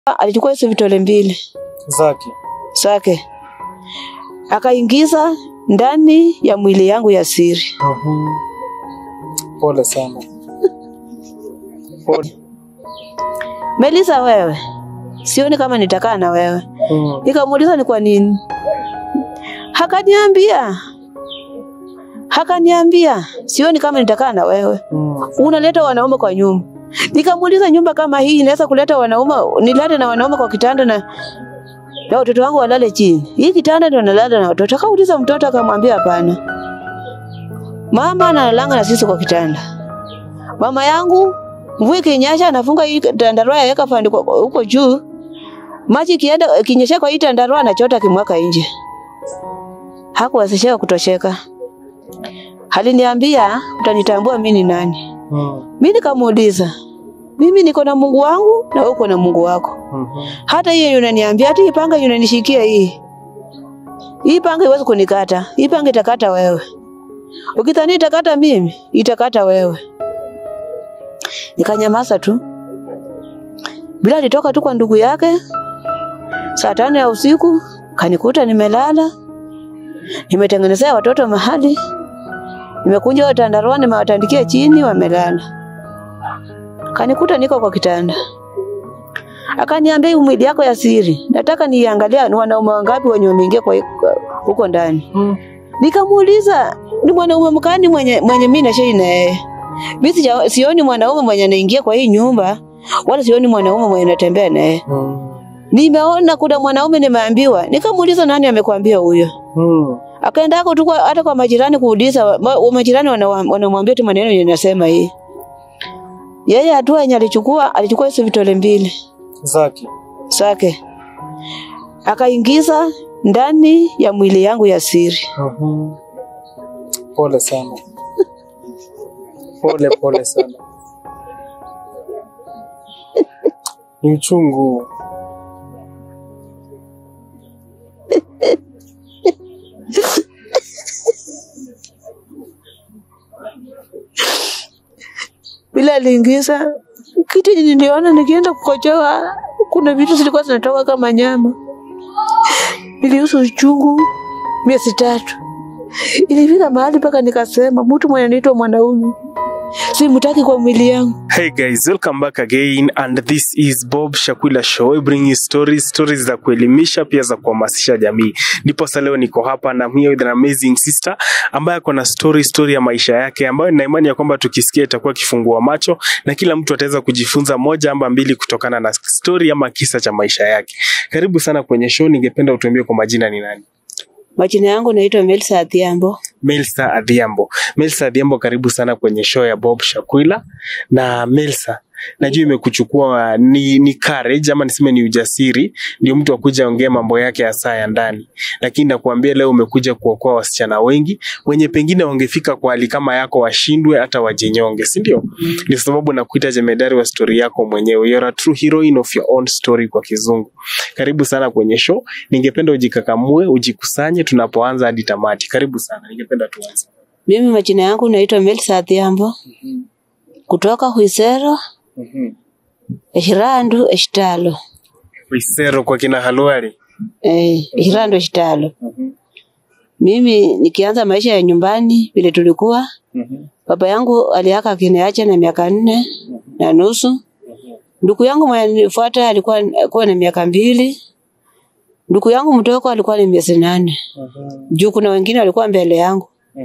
alichukua hizo vitole mbili Zake. zake akaingiza ndani ya mwili yangu ya siri. Mhm. Pole sana. Pole. Melisa, wewe sioni kama nitakaa na wewe. Mm. Nikamuuliza ni kwa nini, hakaniambia hakaniambia sioni kama nitakaa na wewe, Mm. unaleta wanaume kwa nyumba. Nikamuuliza nyumba kama hii inaweza kuleta wanaume, nilale na wanaume kwa kitanda na na watoto wangu walale chini. Hii kitanda ndio nalala na watoto. Akauliza mtoto akamwambia hapana. Mama analalanga na sisi kwa kitanda. Mama yangu mvua ikinyesha anafunga hii tandarua yaweka fandi kwa- huko juu. Maji kienda kinyesha kwa hii tandarua anachota kimwaka nje. Hakuwezesheka kutosheka. Aliniambia utanitambua mimi ni nani. Mm. Mimi nikamuuliza, mimi niko na Mungu wangu na wewe uko na Mungu wako. Mhm. Hata hiyo unaniambia, hata hii panga unanishikia hii. Hii panga iwezi kunikata. Hii panga itakata wewe. Ukidhani itakata mimi, itakata wewe. Nikanyamaza tu. Bila alitoka tu kwa ndugu yake. Saa tano ya usiku kanikuta nimelala. Nimetengenezea watoto mahali. Nimekunja watandarua nimewatandikia chini wamelala. Kanikuta niko kwa kitanda. Akaniambia hii mwili yako ya siri, nataka niangalia ni wanaume wangapi wenye wameingia kwa huko ndani. Mm. Nikamuuliza ni mwanaume mkani mwenye mwenye mimi nashei na yeye. Mimi sija- sioni mwanaume mwenye anaingia kwa hii nyumba wala sioni mwanaume mwenye anatembea na yeye. Mm. Nimeona kuna mwanaume nimeambiwa. Nikamuuliza nani amekwambia huyo? Mm. Akaenda hako tu kwa- hata kwa majirani kuuliza, ma- wa majirani wana- wanamwambia tu maneno yenye nasema hii. Yeye hatua yenye alichukua, alichukua hizo vitole mbili Zake. zake akaingiza ndani ya mwili yangu ya siri. Mhm. Pole sana. Pole pole sana. Ni uchungu. Bila aliingiza kitu yenye niliona nikienda kukojoa, kuna vitu zilikuwa zinatoka kama nyama. Nilihusu uchungu miezi tatu. Ilifika mahali mpaka nikasema mtu mwenye anaitwa mwanaume simtaki kwa mwili yangu. Hey guys, welcome back again and this is Bob Shakwila Show. I bring you stories, stories za kuelimisha pia za kuhamasisha jamii. Ndipo sasa leo niko hapa na I'm here with an amazing sister ambaye ako na story story ya maisha yake ambayo nina imani ya kwamba tukisikia itakuwa kifungua macho na kila mtu ataweza kujifunza moja ama mbili kutokana na story ama kisa cha maisha yake. Karibu sana kwenye show, ningependa utuambie kwa majina ni nani? Majina yangu naitwa Melsa Adhiambo. Melsa Adhiambo. Melsa Adhiambo, karibu sana kwenye show ya Bob Shakwila. Na Melsa, najua imekuchukua ni, ni courage ama niseme ni ujasiri, ndio mtu akuja ongea mambo yake ya saa ya ndani, lakini nakuambia leo umekuja kuokoa wasichana wengi wenye pengine wangefika kwa hali kama yako washindwe hata wajinyonge, si ndio? Ndio sababu nakuita jemedari wa story yako mwenyewe. You're a true heroine of your own story kwa kizungu. Karibu sana kwenye show. Ningependa ujikakamue, ujikusanye tunapoanza hadi tamati. Karibu sana. Ningependa tuanze. Mimi majina yangu naitwa Melsa Adhiambo kutoka Huisero, Eshirandu, Eshitalo. Isero kwa kina Halwari. Eh, Eshirandu, Eshitalo. Mimi nikianza maisha ya nyumbani vile tulikuwa, baba yangu aliaka akiniacha na miaka nne na nusu. Ndugu yangu mwenye nifuata alikuwa alikuwa na miaka mbili. Ndugu yangu mdogo alikuwa na miezi nane. Juu kuna wengine walikuwa mbele yangu.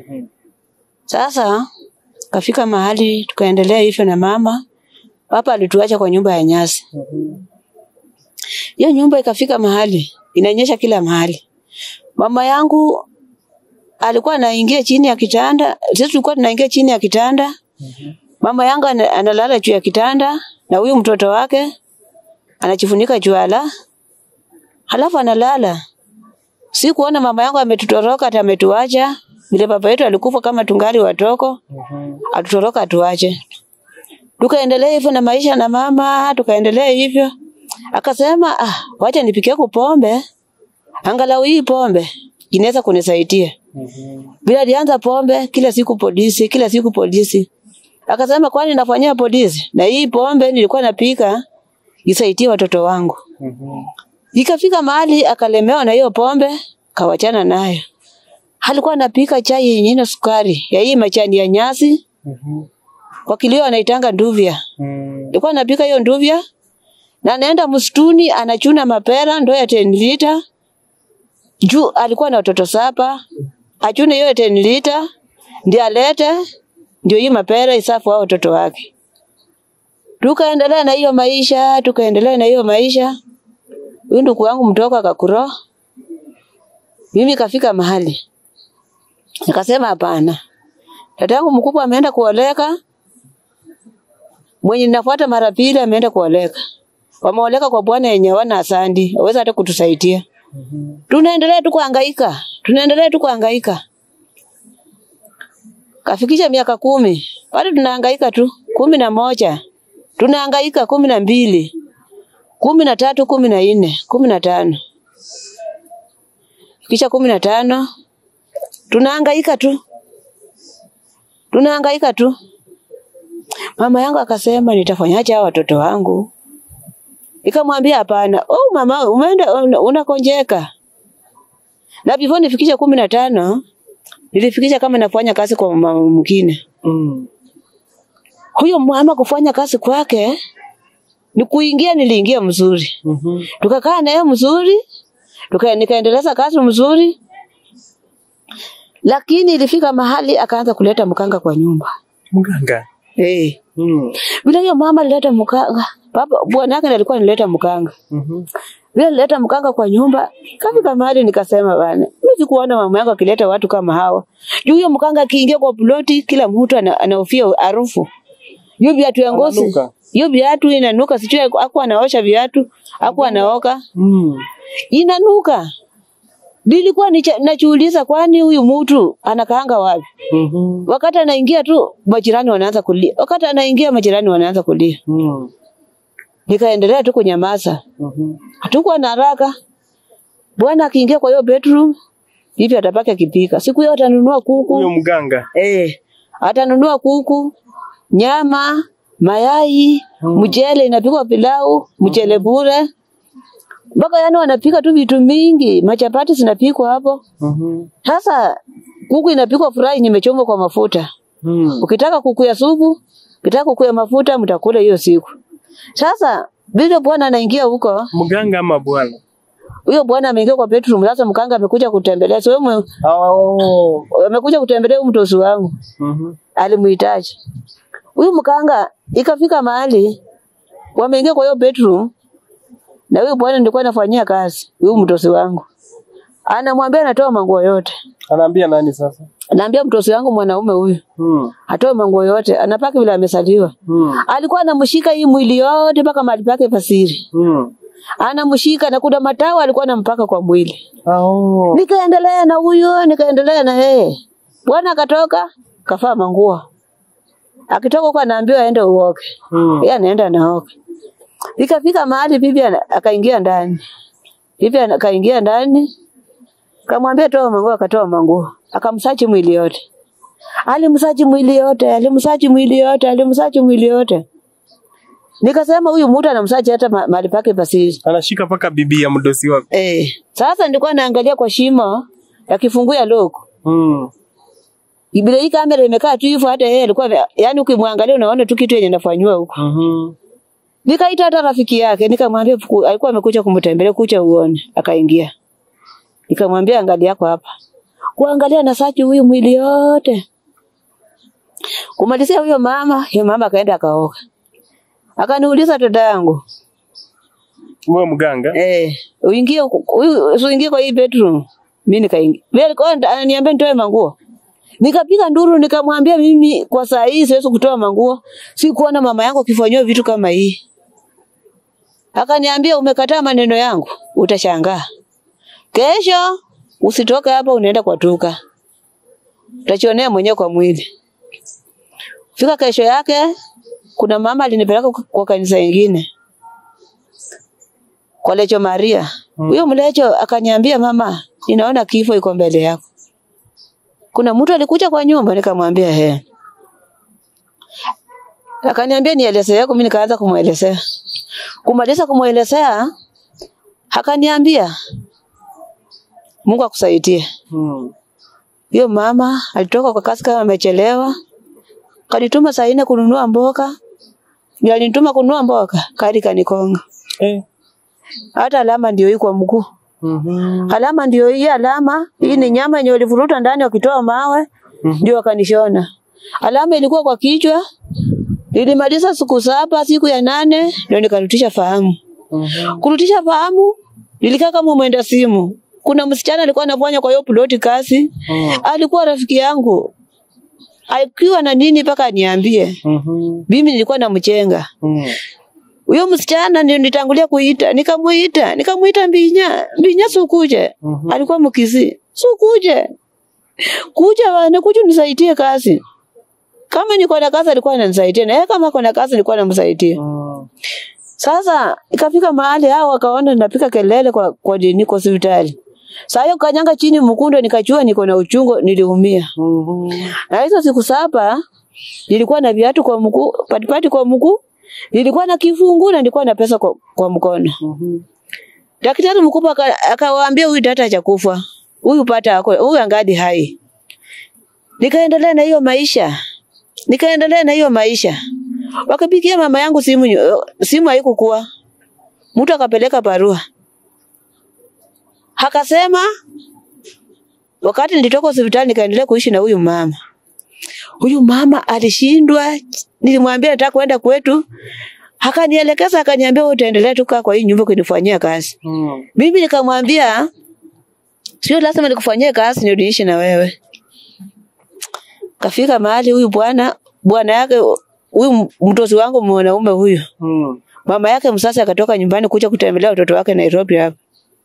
Sasa kafika mahali tukaendelea hivyo na mama. Papa alituacha kwa nyumba ya nyasi. Hiyo nyumba ikafika mahali inanyesha kila mahali. Mama yangu alikuwa anaingia chini ya kitanda, sisi tulikuwa tunaingia chini ya kitanda. Mama yangu ana- analala juu ya kitanda na huyu mtoto wake anajifunika juala, halafu analala. Sikuona mama yangu ametutoroka hata ametuacha. Vile baba yetu alikufa kama tungali watoko, atutoroka atuache. Tukaendelea hivyo na maisha na mama, tukaendelea hivyo. Akasema, ah, wacha nipikie kupombe. Angalau hii pombe inaweza kunisaidia. Bila alianza pombe kila siku polisi, kila siku polisi. Akasema kwani nafanyia polisi? Na hii pombe nilikuwa napika isaidie watoto wangu. Mhm. Ikafika mahali akalemewa na hiyo pombe, kawachana nayo. Alikuwa anapika chai yenye ina sukari ya hii majani ya nyasi, Mhm. kwa kilio anaitanga nduvya. Mm. Alikuwa anapika hiyo nduvya na anaenda msituni anachuna mapera ndoo ya 10 lita. Juu alikuwa na watoto saba. Achune hiyo 10 lita ndio alete ndio hii mapera isafu hao watoto wake. Tukaendelea na hiyo maisha, tukaendelea na hiyo maisha. Huyu ndugu wangu mtoka akakuro. Mimi kafika mahali. Nikasema hapana. Dadangu mkubwa ameenda kuoleka. Mwenye ninafuata mara pili ameenda kuoleka. Wameoleka kwa bwana yenye wana asandi, waweza hata kutusaidia. Tunaendelea tu kuhangaika, tunaendelea tu kuhangaika. Kafikisha miaka kumi, bado tunahangaika tu, kumi na moja, tunahangaika kumi na mbili, kumi na tatu, kumi na nne, kumi na tano, kisha kumi na tano, tunahangaika tu, tunahangaika tu. Mama yangu akasema nitafanyaje hawa watoto wangu? Nikamwambia hapana. Oh mama, umeenda una- unakonjeka. Na before nifikisha kumi na tano nilifikisha kama nafanya kazi kwa mama mwingine. Mm. Huyo mama kufanya kazi kwake ni kuingia, niliingia mzuri, Mhm. tukakaa naye mzuri, tuka nikaendeleza kazi mzuri, lakini ilifika mahali akaanza kuleta mkanga kwa nyumba Mganga. eh. Mm. Vile hiyo mama alileta mkanga, baba bwana yake ndiye alikuwa anileta mkanga. Mhm. Vile alileta mkanga kwa nyumba, kafika mahali nikasema bana, mimi sikuona mama yangu akileta watu kama hawa. Juu huyo mkanga akiingia kwa ploti, kila mtu ana- anahofia harufu. Hiyo viatu ya ngozi, Ananuka. hiyo viatu inanuka, sijui hakuwa anaosha viatu, hakuwa anaoka, Mm. inanuka. Nilikuwa nicha- najiuliza kwani huyu mtu anakaanga wapi? Mhm. Wakati anaingia tu majirani wanaanza kulia, wakati anaingia majirani wanaanza kulia. Mm. Nikaendelea tu kunyamaza. Mhm. Hatukuwa na haraka. Bwana akiingia kwa hiyo bedroom, hivi atabaki akipika. Siku hiyo atanunua Huyo kuku. mganga. Eh, atanunua kuku, nyama, mayai, mchele inapikwa pilau, mchele bure. Mpaka yani wanapika tu vitu mingi, machapati zinapikwa hapo. Mhm. Sasa kuku inapikwa fry nimechomwa kwa mafuta. Mm. Ukitaka kuku ya supu, ukitaka kuku ya mafuta mtakula hiyo siku. Sasa vile bwana anaingia huko, Mganga ama bwana? huyo bwana ameingia kwa bedroom. Sasa mkanga amekuja kutembelea, sio mwe- Oh. amekuja kutembelea huyu mtosi wangu, Mhm. alimuhitaji huyu mkanga. Ikafika mahali wameingia kwa hiyo bedroom, na huyu bwana nilikuwa nafanyia kazi, huyu mtosi wangu anamwambia anatoa manguo yote. Anaambia nani sasa? Naambia mtosi wangu mwanaume huyu Mm. atoe manguo yote, anapaka vile amesaliwa. Mm. Alikuwa anamshika hii mwili yote mpaka mahali pake pasiri, Mm. anamshika na kuna matawa alikuwa anampaka kwa mwili. Oh. Nikaendelea na huyo, nikaendelea na yeye. Bwana akatoka, kafaa manguo. Akitoka huko anaambiwa aende uoge. Mm. Yeye anaenda naoga. Ikafika mahali bibi ana- akaingia ndani. Bibi ana- akaingia ndani. Kamwambia toa manguo, akatoa manguo. Akamsachi mwili yote. Alimsachi mwili yote, alimsachi mwili yote, alimsachi mwili yote. Nikasema huyu mtu anamsachi hata ma- mahali pake pasiri. Anashika paka bibi ya mdosi wako. Eh, sasa nilikuwa naangalia kwa shimo ya kifungu ya lock. Mm. Ibile hii kamera imekaa tu hivyo hata yeye alikuwa ame- yaani ukimwangalia unaona tu kitu yenye nafanywa huko. Mhm. Nikaita hata rafiki yake nikamwambia fuku- alikuwa amekuja kumtembelea kucha uone, akaingia. Nikamwambia angalia yako hapa. Kuangalia na sachi huyu mwili yote. Kumalizia huyo mama, huyo mama akaenda akaoga. Akaniuliza dada yangu, Wewe mganga? eh, uingie huku- huyu usiingie kwa hii bedroom. Mimi nikaingia. Mimi alikuwa ananiambia nitoe manguo. Nikapiga nduru nikamwambia mimi kwa saa hii siwezi kutoa manguo. Sikuona mama yangu akifanywa vitu kama hii. Akaniambia umekataa maneno yangu, utashangaa. Kesho usitoke hapa unaenda kwa duka. Utachionea mwenyewe kwa mwili. Fika kesho yake kuna mama alinipeleka kwa- kwa kanisa ingine. Kwa Lecho Maria. Huyo mlecho akaniambia mama, ninaona kifo iko mbele yako. Kuna mtu alikuja kwa nyumba nikamwambia he. Akaniambia nielezee yako, mimi nikaanza kumwelezea. Kumaliza kumwelezea, Akaniambia Mungu akusaidie. Mm. Hiyo mama alitoka kwa kazi kama amechelewa, kanituma saa nne kununua mboga. Ndio alinituma kununua mboga, kari kanikonga. Eh. Hata alama ndio hii kwa mguu. Mhm. Alama ndio hii alama. Hii ni nyama yenye walivuruta ndani wakitoa mawe Mhm. ndio wakanishona. Alama ilikuwa kwa kichwa. Nilimaliza siku saba, siku ya nane ndio nikarutisha fahamu. Mhm. Kurutisha fahamu nilikaa kama mwenda simu. Kuna msichana alikuwa anafanya kwa hiyo ploti kazi. Mm. Alikuwa rafiki yangu. Akiwa na nini mpaka aniambie. Mhm. Mimi nilikuwa namchenga. Mm. Huyo msichana ndio nitangulia kuita, nikamuita, nikamuita Mbinya, Mbinya sukuje. Mhm. Alikuwa mkizi. Sukuje. Kuja bana, kuja nisaidie kazi. Kama niko na kazi alikuwa ananisaidia na yeye kama kuna kazi nilikuwa namsaidia. Mm. Sasa ikafika mahali hao wakaona napika kelele kwa kwa nini kwa hospitali. Sasa hiyo kanyanga chini mkundo nikajua niko na uchungu niliumia. Mhm. Na hizo siku saba nilikuwa na viatu kwa mguu, patipati kwa mguu, nilikuwa na kifungu na nilikuwa na pesa kwa, kwa mkono. Mhm. Daktari mkubwa aka- akawaambia huyu data cha kufa. Huyu pata ako, huyu angadi hai. Nikaendelea na hiyo maisha. Nikaendelea na hiyo maisha. Wakapigia mama yangu simu nyo- simu haikukuwa. Mtu akapeleka barua. Akasema wakati nilitoka hospitali nikaendelea kuishi na huyu mama. Huyu mama alishindwa, nilimwambia nataka kwenda kwetu. Akanielekeza akaniambia wewe utaendelea tu kaa kwa hii nyumba kunifanyia kazi. Mm. Mimi nikamwambia sio lazima nikufanyie kazi ndio niishi na wewe. Kafika mahali huyu bwana bwana yake huyu mtozi wangu mwanaume huyu Mm. mama yake msasa akatoka nyumbani kuja kutembelea watoto wake Nairobi hapa.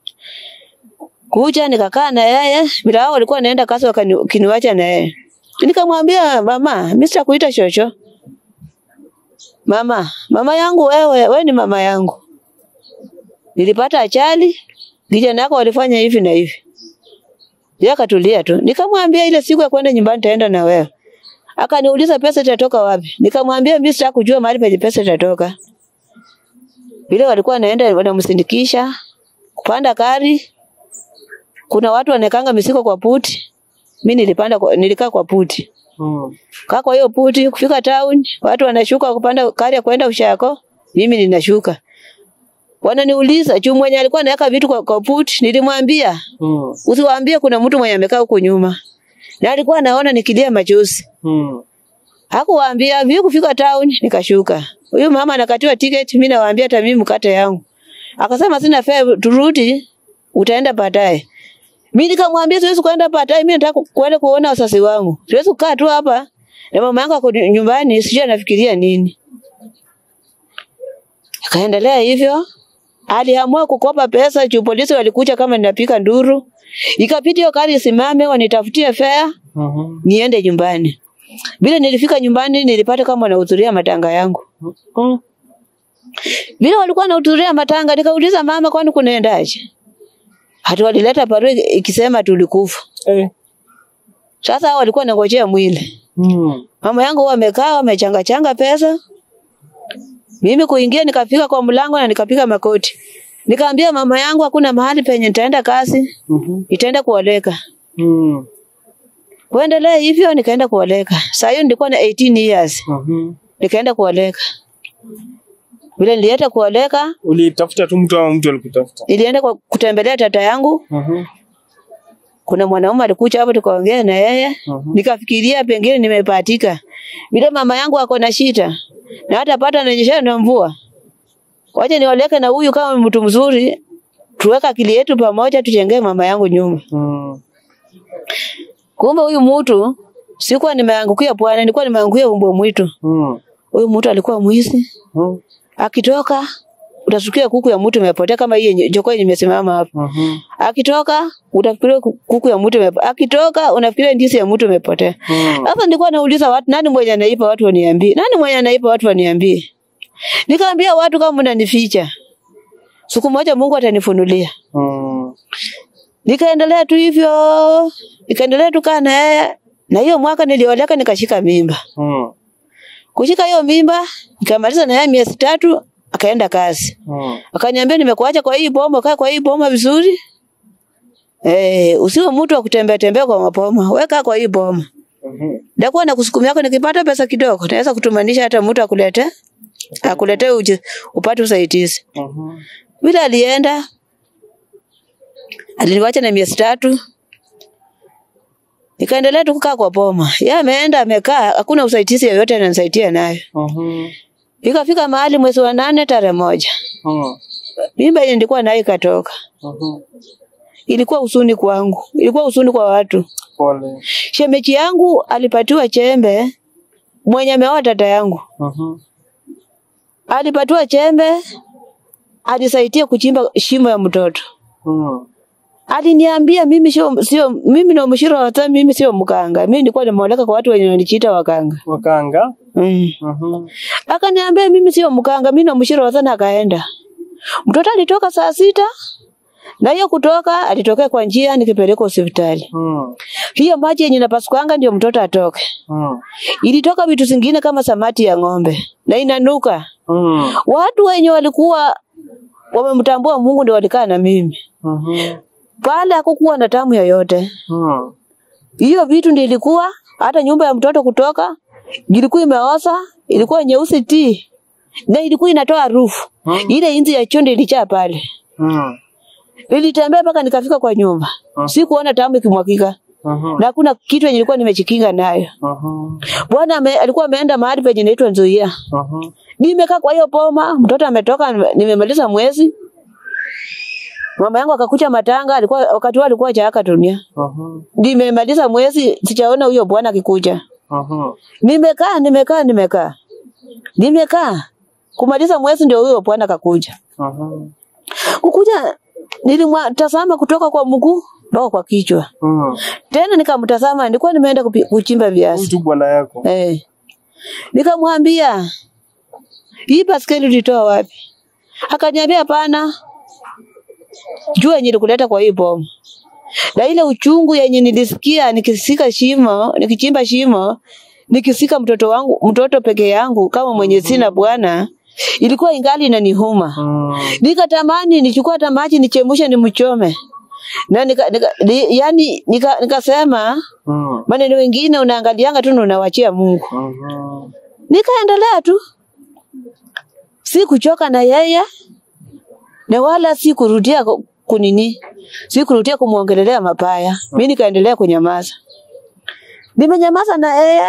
Kuja nikakaa na yeye, bila hao walikuwa naenda kazi wakiniwacha na yeye. Nikamwambia mama, mimi sitakuita chocho. Mama, mama yangu wewe, wewe ni mama yangu. Nilipata ajali, vijana wako walifanya hivi na hivi. Yeye akatulia tu. Nikamwambia ile siku ya kwenda nyumbani nitaenda na wewe. Akaniuliza pesa itatoka wapi? Nikamwambia mimi sitaki kujua mahali penye pesa itatoka. Vile walikuwa wanaenda wanamsindikisha kupanda gari. Kuna watu wanekanga misiko kwa puti. Mimi nilipanda kwa, nilikaa kwa puti. Mm. Kaa kwa hiyo puti kufika town, watu wanashuka kupanda gari ya kwenda Ushako, mimi ninashuka. Wananiuliza, juu mwenye alikuwa anaweka vitu kwa, kwa puti, nilimwambia Mm. usiwaambie kuna mtu mwenye amekaa huko nyuma. Na alikuwa anaona nikilia machozi. Mm. Hakuwaambia vile kufika town nikashuka. Huyu mama anakatiwa tiketi, mimi nawaambia hata mimi mkate yangu. Akasema sina fare turudi, utaenda baadaye. Mimi nikamwambia siwezi kwenda baadaye, mimi nataka kwenda kuona wazazi wangu. Siwezi kukaa tu hapa na mama yangu ako nyumbani, sijui anafikiria nini. Akaendelea hivyo. Aliamua kukopa pesa juu polisi walikuja kama ninapika nduru. Ikapita hiyo gari isimame wanitafutie fare Mhm. niende nyumbani. Vile nilifika nyumbani nilipata kama wanahudhuria matanga yangu. Mm. Vile walikuwa wanahudhuria matanga nikauliza mama kwani kunaendaje? Hata walileta barua ikisema tulikufa. Eh. Sasa hao walikuwa wanangojea mwili. Mm. Mama yangu huwa amekaa amechanga changa pesa. Mimi kuingia nikafika kwa mlango na nikapiga makoti. Nikaambia mama yangu hakuna mahali penye nitaenda kazi, Mhm. nitaenda kuoleka. Mm. Kuendelea hivyo nikaenda kuoleka. Saa hiyo nilikuwa na 18 years. Mhm. Nikaenda kuoleka. Vile nilienda kuoleka, Ulitafuta tu mtu ama mtu alikutafuta? nilienda kwa kutembelea tata yangu. Mhm. Kuna mwanaume alikuja hapo tukaongea na yeye. Mhm. Nikafikiria pengine nimepatika. Vile mama yangu ako na shida na hata pata ananyesha na mvua. Wacha nioleke na huyu kama mtu mzuri. Tuweka akili yetu pamoja tujengee mama yangu nyumba. Mm. Kumbe huyu mtu sikuwa nimeangukia bwana, nilikuwa nimeangukia umbo mwitu. Mm. Huyu mtu alikuwa mwizi. Mm. Akitoka utasikia kuku ya mtu imepotea kama hii yenye jogoo yenye imesimama hapa. Mhm. Akitoka utafikiria ku- kuku ya mtu imepotea. Akitoka unafikiria ndizi ya mtu imepotea. Mm. Sasa nilikuwa nauliza watu, nani mwenye anaipa watu waniambie? Nani mwenye anaipa watu waniambie? Nikaambia watu kama mnanificha. Siku moja Mungu atanifunulia. Mm. Nikaendelea tu hivyo. Nikaendelea tu kaa na yeye. Na hiyo mwaka nilioleka nikashika mimba. Mm. Kushika hiyo mimba, nikamaliza na yeye miezi tatu, akaenda kazi. Mm. Akaniambia nimekuacha kwa hii boma, kaa kwa hii boma vizuri. Eh, usiwe mtu wa kutembea tembea kwa mapoma. Weka kwa hii boma. Mhm. Ndakuwa na kusukumia yako nikipata pesa kidogo, naweza kutumanisha hata mtu akulete akulete uje upate usaidizi. Mhm. Vile alienda aliniwacha na miezi tatu, nikaendelea tu kukaa kwa boma. Yeye ameenda amekaa, hakuna usaidizi yoyote ananisaidia nayo. Mhm. Ikafika mahali mwezi wa nane tarehe moja, Mm. mimba ile nilikuwa nayo ikatoka. Mhm. Ilikuwa huzuni kwangu, ilikuwa huzuni kwa watu. Pole. Shemeji yangu alipatiwa chembe, mwenye ameoa dada yangu Mhm. alipatiwa chembe, alisaidia kuchimba shimo ya mtoto. Mm. Aliniambia mimi sio sio mimi na mshiro hata mimi sio mkanga. Mimi nilikuwa nimeoleka kwa watu wenye wanichiita wakanga. Wakanga. Mm. Mhm. Akaniambia mimi sio mkanga, mimi na mshiro hata na akaenda. Mtoto alitoka saa sita na hiyo kutoka alitokea kwa njia nikipeleka hospitali. Mm. Hiyo maji yenye napasukwanga ndio mtoto atoke. Mm. Ilitoka vitu zingine kama samati ya ng'ombe na inanuka. Mm. Watu wenye walikuwa wamemtambua Mungu ndio walikaa na mimi. Mhm. Pale hakukuwa na tamu yoyote. Mm. Hiyo vitu ndio ilikuwa hata nyumba ya mtoto kutoka ilikuwa imeoza, ilikuwa nyeusi ti na ilikuwa inatoa harufu. Hmm. Ile inzi ya chonde ilichaa pale. Mm. Nilitembea mpaka nikafika kwa nyumba. Hmm. Sikuona tamu ikimwagika. Mhm. Na hakuna kitu yenye nilikuwa nimechikinga nayo. Mhm. Bwana ame, alikuwa ameenda mahali penye inaitwa Nzoia. Mhm. Nimekaa kwa hiyo boma, mtoto ametoka, nime- nimemaliza mwezi. Mama yangu akakucha matanga, alikuwa wakati huo alikuwa jaaka dunia. Mhm. Nimemaliza mwezi, sijaona huyo bwana akikuja. Mhm. Nimekaa, nimekaa, nimekaa. Nimekaa. Kumaliza mwezi ndio huyo bwana kakuja. Mhm. Kukuja nilimtazama kutoka kwa mguu mpaka kwa kichwa. Mm. Tena nikamtazama, nilikuwa nimeenda kupi- kuchimba viazi. Huyu tu bwana yako. Eh. Nikamwambia, hii baskeli ulitoa wapi? Akaniambia hapana. Jua yenye nilikuleta kwa hii bomu. Na ile uchungu yenye nilisikia nikisika shimo, nikichimba shimo, nikisika mtoto wangu, mtoto peke yangu kama mwenye sina bwana, ilikuwa ingali inanihuma. Mm. Nikatamani nichukue hata maji nichemushe nimchome. Na nika, nika, ni, yani nika, nikasema Mm. maneno mengine unaangalianga tu na unawachia Mungu. Mhm. Nikaendelea tu, si kuchoka na yeye na wala si kurudia ku- kunini, si kurudia kumwongelelea mabaya. Mimi nikaendelea kunyamaza, nimenyamaza na yeye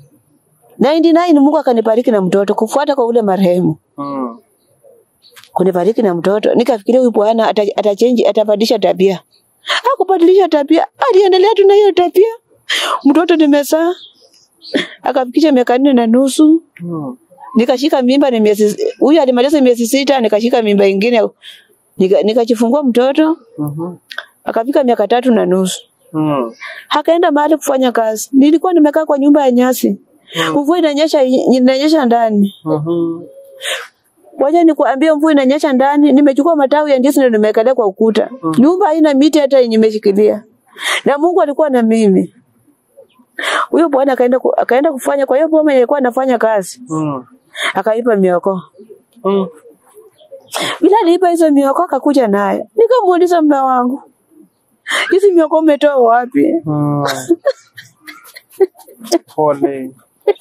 99 Mungu akanibariki na mtoto kufuata kwa ule marehemu Mm. kunibariki na mtoto. Nikafikiria huyu bwana ata- atachange, atabadilisha tabia. Hakubadilisha tabia, aliendelea tu na hiyo tabia. Mtoto nimezaa akafikisha miaka nne na nusu, Mm. nikashika mimba ni miezi, huyu alimaliza miezi sita, nikashika mimba ingine, nika- nikajifungua mtoto Mhm. akafika miaka tatu na nusu, Mm. akaenda mahali kufanya kazi. Nilikuwa nimekaa kwa nyumba ya nyasi, mvua inanyesha, inanyesha ndani Mhm. Wacha nikuambie, mvua inanyesha ndani, nimechukua matawi ya ndizi ndio nimewekelea kwa ukuta. Nyumba haina miti hata yenye imeshikilia, na Mungu alikuwa na mimi. Huyo bwana akaenda ku, akaenda kufanya kwa hiyo boma ilikuwa anafanya kazi, Mm. akaipa mioko. Mm. Bila aliipa hizo mioko akakuja naye, nikamuuliza mume wangu, hizi mioko umetoa wapi? Mm. Pole.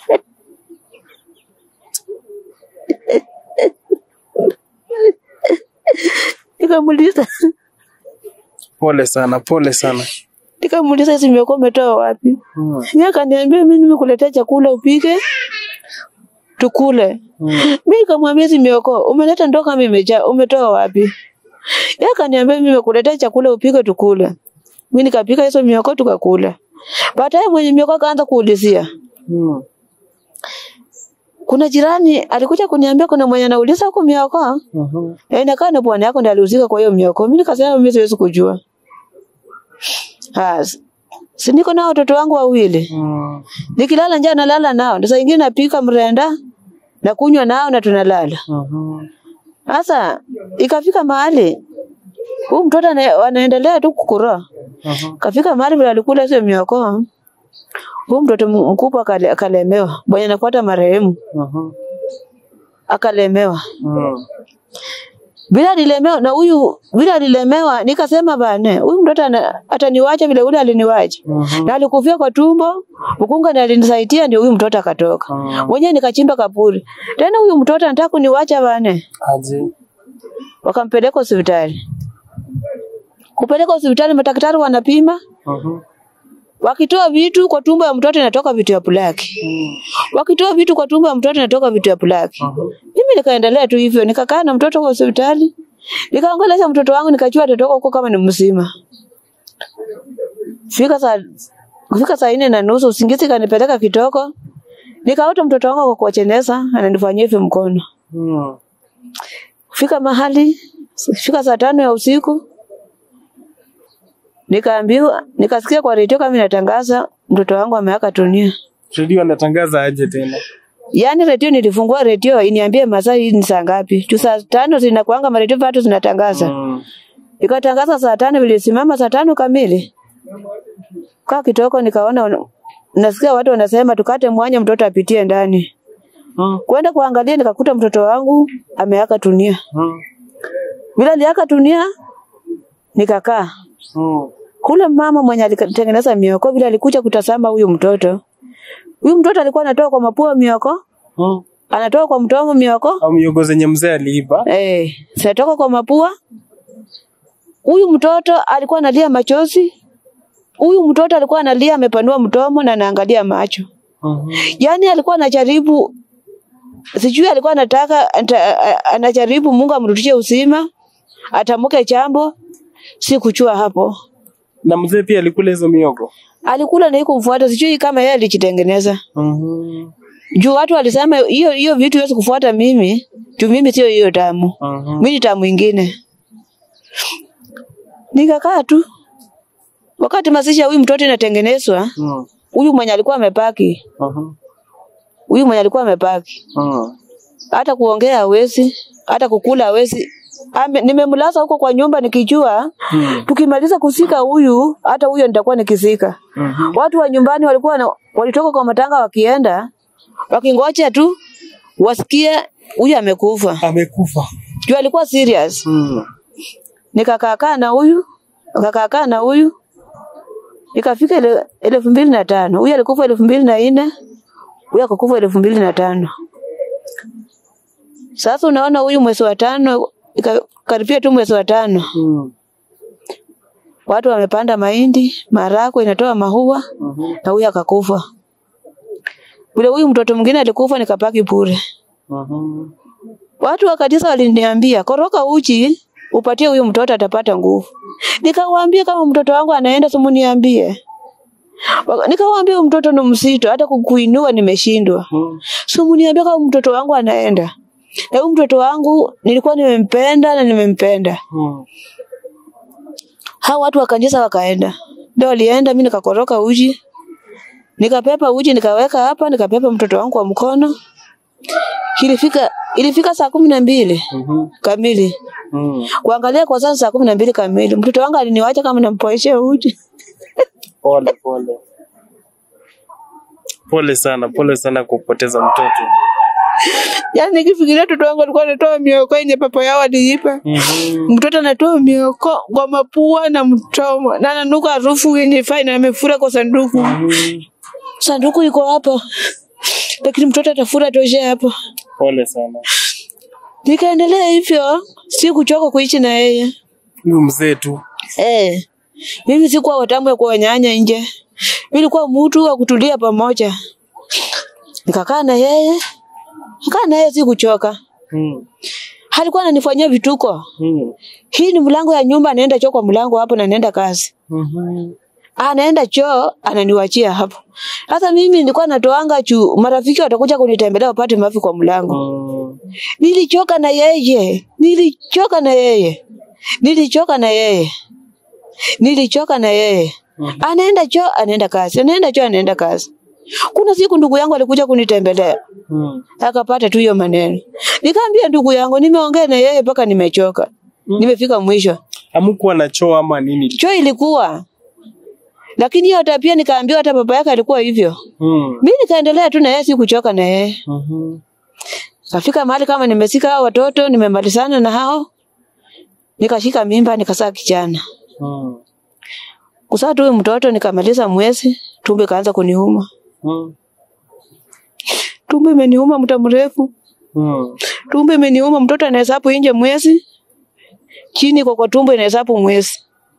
Nikamuuliza Pole sana, pole sana. nikamuuliza hizi mioko umetoa wapi? Mm. Yeye akaniambia mimi nimekuletea chakula upike tukule. Mm. Mimi nikamwambia hizi mioko umeleta ndoo kama imejaa, umetoa wapi? Yeye akaniambia mimi nimekuletea chakula upike tukule. Mimi nikapika hizo mioko tukakula. Baadaye mwenye mioko akaanza kuulizia. Mm. Kuna jirani alikuja kuniambia kuna mwenye anauliza huko mioko. Mhm. Eh, inakaa na bwana yako ndiye aliuzika kwa hiyo mioko. Mimi nikasema mimi siwezi kujua. Ah, si niko na watoto wangu wawili. Mm. Nikilala njaa nalala nao. Ndio saa ingine napika mrenda na kunywa nao na tunalala. Mhm. Sasa ikafika mahali huyu mtoto ana- anaendelea tu kukura. Mhm. Kafika mahali vile alikula hizo mioko. Huyu mtoto m- mkubwa akale- akalemewa. Bwana anafuata marehemu. Mhm. akalemewa. Mm. Bila nilemewa na huyu bila nilemewa nikasema bane huyu mtoto ana- ataniwacha vile ule aliniwacha. Mhm. Na alikufia kwa tumbo, mkunga ndiye alinisaidia ndio huyu mtoto akatoka. Mm. Mwenyewe nikachimba kaburi. Tena huyu mtoto anataka kuniwacha bane. Aje. Wakampeleka hospitali. Kupeleka hospitali madaktari wanapima, Mhm. wakitoa vitu kwa tumbo ya mtoto inatoka vitu ya black. Mm. Wakitoa vitu kwa tumbo ya mtoto inatoka vitu ya black. Mhm. Mimi nikaendelea tu hivyo, nikakaa na mtoto kwa hospitali. Nikaongelesha mtoto wangu nikajua atatoka huko kama ni mzima. Fika saa kufika saa nne na nusu usingizi kanipeleka kitoko. Nikaota mtoto wangu kwa kuwacheneza ananifanyia hivi mkono. Mm. Fika mahali fika saa tano ya usiku nikaambiwa nikasikia kwa redio kama inatangaza mtoto wangu ameaka dunia. Redio anatangaza aje tena? Yaani redio nilifungua redio iniambie masaa hii ni saa ngapi. Tu saa tano zinakuanga maredio watu zinatangaza. Mm. Ikatangaza saa tano vilisimama saa tano kamili. Kaa kitoko nikaona wana- nasikia watu wanasema tukate mwanya mtoto apitie ndani. Mm. Kwenda kuangalia nikakuta mtoto wangu ameaka dunia. Mm. Bila aliaka dunia nikakaa. Mm. Kule mama mwenye alitengeneza mioko vile alikuja kutazama huyu mtoto. Huyu mtoto alikuwa anatoa kwa mapua mioko, Mm. anatoa kwa mdomo mioko, Au miogo zenye mzee aliiba? Eh, zinatoka kwa mapua. Huyu mtoto alikuwa analia machozi. Huyu mtoto alikuwa analia amepanua mdomo na anaangalia macho. Mhm. Yaani alikuwa anajaribu sijui alikuwa anataka anta, a- anajaribu Mungu amrudishie uzima, atamuke jambo, si kuchua hapo. Na mzee pia alikula hizo miogo? Alikula na iko mfuata, sijui kama yeye alijitengeneza. Mhm. Juu watu walisema hiyo hiyo vitu haiwezi kufuata mimi, juu mimi sio hiyo damu. Mhm. Mimi ni tamu ingine. Nikakaa tu. Wakati mazishi ya huyu mtoto inatengenezwa, Mm. huyu mwenye alikuwa amepaki, Mhm. huyu mwenye alikuwa amepaki, Mm. hata kuongea hawezi, hata kukula hawezi. Ame, nimemlaza huko kwa nyumba nikijua Mm. tukimaliza kusika huyu, hata huyo nitakuwa nikizika. Mhm. Watu wa nyumbani walikuwa na, walitoka kwa matanga wakienda wakingoja tu wasikie huyu amekufa. Amekufa. Juu alikuwa serious. Mm. nikakaakaa na huyu nikakaakaa na huyu ikafika ele- elfu mbili na tano huyu alikufa elfu mbili na nne huyu akakufa elfu mbili na tano sasa unaona huyu mwezi wa tano ika- karibia tu mwezi wa tano Mm. watu wamepanda mahindi marako inatoa mahua Mhm. na huyu akakufa vile huyu mtoto mwingine alikufa nikapaki bure Mhm. Watu wa kanisa waliniambia koroka uchi upatie huyu mtoto atapata nguvu. Nikawaambia kama mtoto wangu anaenda simuniambie. Waka- Nikawaambia huyu mtoto ni mzito hata kukuinua nimeshindwa. Mm. Simuniambia kama mtoto wangu anaenda. Na huyu mtoto wangu nilikuwa nimempenda na nimempenda. Mm. Hao watu wa kanisa wakaenda. Ndio walienda mimi nikakoroka uji. Nikapepa uji nikaweka hapa nikapepa mtoto wangu kwa mkono. Ilifika ilifika saa kumi na mbili Mhm. kamili. Mm. Kuangalia kwa sasa saa kumi na mbili kamili. Mtoto wangu aliniwacha kama nampoeshea uji. Pole pole. Pole sana, pole sana kupoteza mtoto. Yaani nikifikiria mtoto wangu alikuwa anatoa mioko yenye papa yao aliipa. Mhm. Mtoto anatoa mioko kwa mapua na mdomo na ananuka harufu yenye fine na amefura kwa sanduku. Mhm. Sanduku iko hapa. Lakini mtoto atafura toshe hapo. Pole sana. Nikaendelea hivyo, si kuchoka kuishi na yeye. Huyu mzee tu. Eh. Mimi sikuwa watamu ya kuwanyanya nje. Mimi nilikuwa mtu wa kutulia pamoja. Nikakaa na yeye. Nikaa na yeye si kuchoka. Mm. Alikuwa ananifanyia vituko. Mm. Hii ni mlango ya nyumba, anaenda choo kwa mlango hapo na anaenda kazi. Mhm. Anaenda choo, ananiwachia hapo. Sasa mimi nilikuwa natoanga juu marafiki watakuja kunitembelea wapate mafi kwa mlango. Mm. Nilichoka na yeye. Nilichoka na yeye. Nilichoka na yeye. Nilichoka na yeye. Anaenda choo, anaenda kazi. Anaenda choo, anaenda kazi. Kuna siku ndugu yangu alikuja kunitembelea. Mm. Akapata tu hiyo maneno. Nikamwambia ndugu yangu nimeongea na yeye mpaka nimechoka. Nimefika mwisho. Hamukuwa na choo ama nini? Choo ilikuwa. Lakini hiyo tabia nikaambiwa hata baba yake alikuwa hivyo. Mm. Mimi nikaendelea tu na yeye sikuchoka na yeye. Mhm. Kafika mahali kama nimesika hao watoto, nimemalizana na hao, nikashika mimba, nikazaa kijana. Mm. Kuzaa tu huyu mtoto nikamaliza mwezi, tumbo ikaanza kuniuma. Mm. Tumbo imeniuma muda mrefu, Mm. tumbo imeniuma. Mtoto anahesabu nje mwezi, chini kwa kwa tumbo inahesabu mwezi.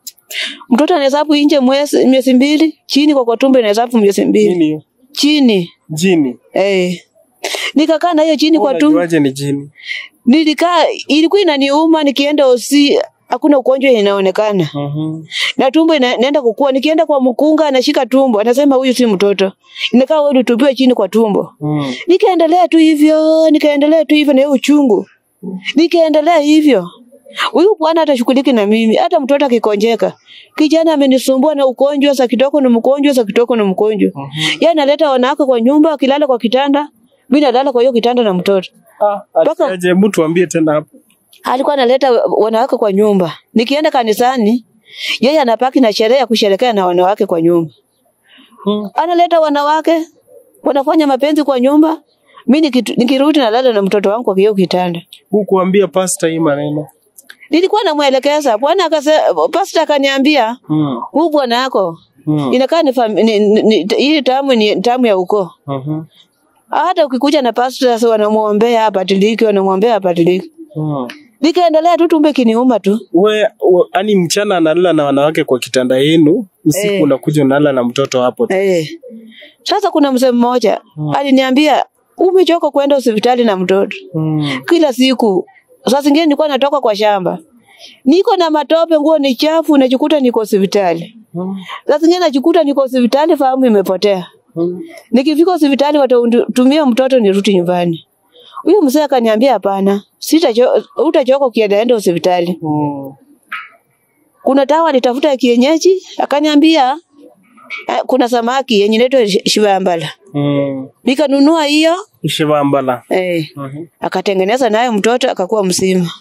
Mtoto anahesabu nje mwezi miezi mbili, chini kwa kwa tumbo inahesabu miezi mbili. Nini hiyo? Chini Jini. eh, nikakaa na hiyo chini kwa tumbo. Unajuaje ni jini? Nilikaa, ilikuwa inaniuma, nikienda hosi hakuna ugonjwa inaonekana Mhm. na tumbo ina, inaenda kukua. Nikienda kwa mkunga anashika tumbo, anasema huyu si mtoto, inakaa wewe utupiwe chini kwa tumbo. Mm. Nikaendelea tu hivyo, nikaendelea tu hivyo na hiyo uchungu, nikaendelea hivyo. Huyu bwana hata shughuliki na mimi, hata mtoto akikonjeka, kijana amenisumbua na ugonjwa, sa kitoko ni mgonjwa, sa kitoko ni mgonjwa. Mhm. Yeye analeta wanawake kwa nyumba, akilala kwa kitanda, mimi nalala kwa hiyo kitanda na mtoto. Ah, Mpaka- aje mtu ambie tena hapo. alikuwa analeta wanawake kwa nyumba. Nikienda kanisani, yeye anapaki na sherehe ya kusherekea na wanawake kwa nyumba. Mm. Analeta wanawake, wanafanya mapenzi kwa nyumba. Mimi nikitu- nikirudi nalala na mtoto wangu kwa hiyo kitanda. Hukuambia pasta hii maneno. Nilikuwa namwelekeza, bwana akasema, pastor akaniambia, Mm. huu bwana yako Mm. inakaa ni, fam- ni, ni, ni hii tamu ni tamu ya ukoo. Mhm. Hata ukikuja na pastor wanamuombea abadilike, wanamuombea abadilike. Mm. Nikaendelea tu tumbe kiniuma tu. We, we ani mchana analala na wanawake kwa kitanda yenu, usiku Eh. unakuja unalala na mtoto hapo tu. Eh. Sasa kuna mzee mmoja aliniambia umechoka kwenda hospitali na mtoto Mm. kila siku. Saa zingine nilikuwa natoka kwa shamba, niko na matope, nguo ni chafu, najikuta niko hospitali. Mm. Saa zingine najikuta niko hospitali, fahamu imepotea. Mm. Nikifika hospitali watatumia mtoto nirudi nyumbani. Huyo mzee akaniambia hapana, sitacho utachoka ukienda enda hospitali. Mm. Kuna dawa alitafuta ya kienyeji, akaniambia eh, kuna samaki yenye inaitwa shi- shivambala. Mm. Nikanunua hiyo Shivambala. eh, Mhm. akatengeneza naye mtoto akakuwa mzima.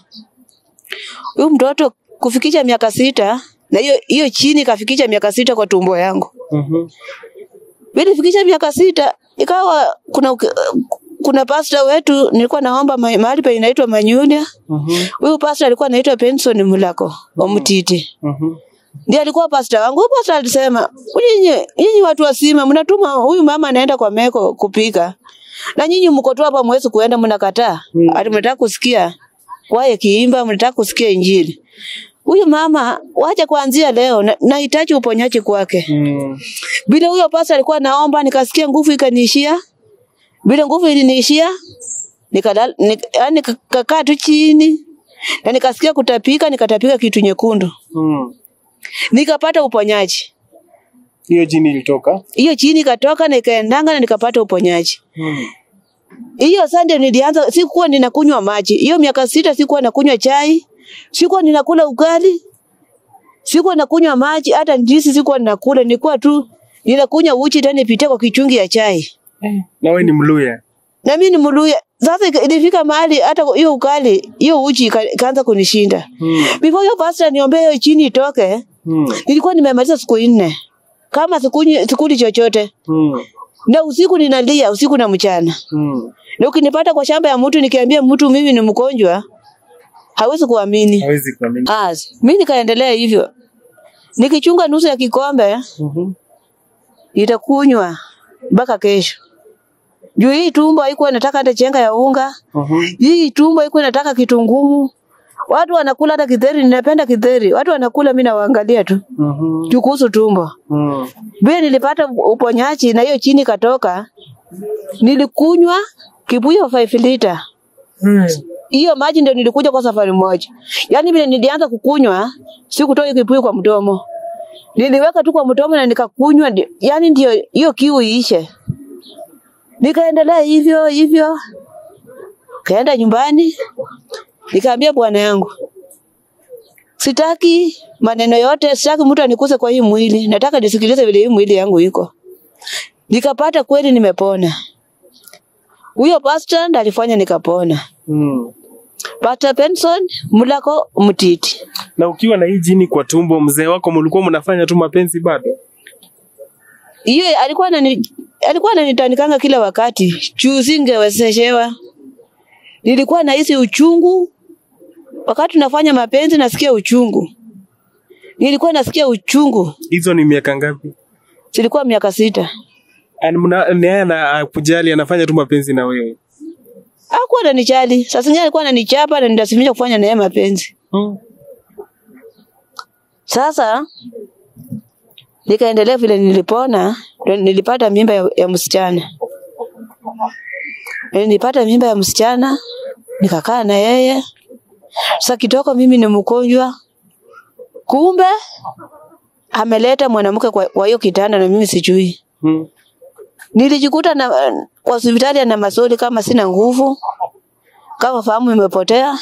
Huyu mtoto kufikisha miaka sita na hiyo hiyo chini kafikisha miaka sita kwa tumbo yangu. Mhm. Bila fikisha miaka sita ikawa kuna kuna pastor wetu nilikuwa naomba ma- mahali pa inaitwa Manyulia. Mhm. Huyu pastor alikuwa anaitwa Benson Mulako wa Mtiti. Mhm. Ndiye alikuwa pastor wangu. Huyu pastor alisema, "Nyinyi nyinyi watu wasima mnatuma huyu mama anaenda kwa meko kupika. Na nyinyi mko tu hapa mwezi kuenda mnakataa. Mm. Ati mnataka kusikia kwaye kiimba, mnataka kusikia injili. Huyu mama wacha kuanzia leo na- nahitaji uponyaji kwake. Mm. Bila huyo pastor alikuwa naomba nikasikia nguvu ikaniishia. Bila nguvu iliniishia nikalala nik, yani kakaa tu chini na nikasikia kutapika, nikatapika kitu nyekundu. Mm. Nikapata uponyaji. Hiyo jini ilitoka. hiyo chini ikatoka na ikaendanga na nikapata uponyaji. Mm. Hiyo Sunday nilianza, sikuwa ninakunywa maji. Hiyo miaka sita sikuwa nakunywa chai, sikuwa ninakula ugali, sikuwa nakunywa maji, hata ndizi sikuwa ninakula, nilikuwa tu ninakunywa uchi tena nipitie kwa kichungi ya chai. Na wewe ni Mluya. Na mimi ni Mluya. Sasa ika- ilifika mahali hata hiyo ugali, hiyo uchi ika- ikaanza kunishinda. Mm. Before hiyo pastor niombee hiyo chini itoke, Mm. nilikuwa nimemaliza siku nne. Kama sikunywi sikuli chochote. Mm. Na usiku ninalia, usiku na mchana. Mm. Na ukinipata kwa shamba ya mtu nikiambia mtu mimi ni mgonjwa, hawezi kuamini. Hawezi kuamini. As, mimi nikaendelea hivyo. Nikichunga nusu ya kikombe Mhm. itakunywa mpaka kesho. Juu hii tumbo haikuwa inataka hata chenga ya unga. Mhm. Hii tumbo haikuwa inataka kitu ngumu. Watu wanakula hata kitheri, ninapenda kitheri. Watu wanakula mimi nawaangalia tu. Mhm. Juu kuhusu tumbo. Mm. Vile nilipata uponyaji na hiyo chini katoka, nilikunywa kibuyu 5 liter. Mm. hiyo maji ndio nilikuja kwa safari moja. Yaani vile nilianza kukunywa, sikutoa hiyo kibuyu kwa mdomo. Niliweka tu kwa mdomo na nikakunywa, ndi- yaani ndio hiyo kiu iishe. Nikaendelea hivyo hivyo. Kaenda nyumbani, nikaambia bwana yangu, sitaki maneno yote, sitaki mtu anikuse kwa hii mwili, nataka nisikilize vile hii mwili yangu iko. Nikapata kweli nimepona. Huyo pastor ndiye alifanya nikapona. Mm. Pastor Benson Mulako Mtiti. Na ukiwa na hii jini kwa tumbo, mzee wako mlikuwa mnafanya tu mapenzi bado? Hiyo alikuwa anani alikuwa ananitanikanga kila wakati. Juu singewezeshewa. Nilikuwa nahisi uchungu wakati nafanya mapenzi, nasikia uchungu. Nilikuwa nasikia uchungu, Hizo ni miaka ngapi? zilikuwa miaka sita. Yaani mna- ni yeye ana kujali anafanya tu mapenzi na wewe. Hakuwa ananijali. Sasa zingine alikuwa ananichapa na nilazimika kufanya naye mapenzi. Mm. Sasa nikaendelea vile nilipona, ndio nilipata mimba ya, ya msichana. Nilipata mimba ya msichana, nikakaa na yeye. Sasa kitoko mimi ni mgonjwa, kumbe ameleta mwanamke kwa kwa hiyo kitanda na mimi sijui. Mm. Nilijikuta na kwa hospitali na maswali kama sina nguvu, kama fahamu imepotea.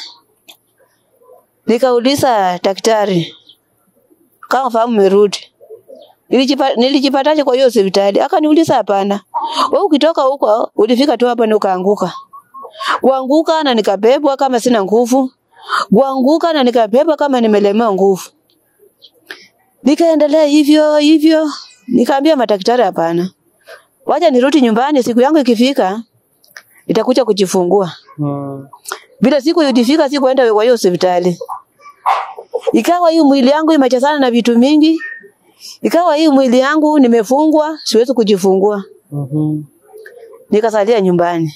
Nikauliza daktari kama fahamu imerudi. Nilijipa, nilijipataje kwa hiyo hospitali? Akaniuliza hapana. Wewe ukitoka huko ulifika tu hapa na ukaanguka. Kuanguka na nikabebwa kama sina nguvu. Kuanguka na nikabebwa kama nimelemewa nguvu. Nikaendelea hivyo hivyo. Nikaambia madaktari hapana. Wacha nirudi nyumbani siku yangu ikifika nitakuja kujifungua. Mm. Bila siku ilifika sikuenda kwa hiyo hospitali. Ikawa hii mwili yangu imechezana na vitu mingi. Ikawa hii mwili yangu nimefungwa, siwezi kujifungua. Mhm. Nikasalia nyumbani.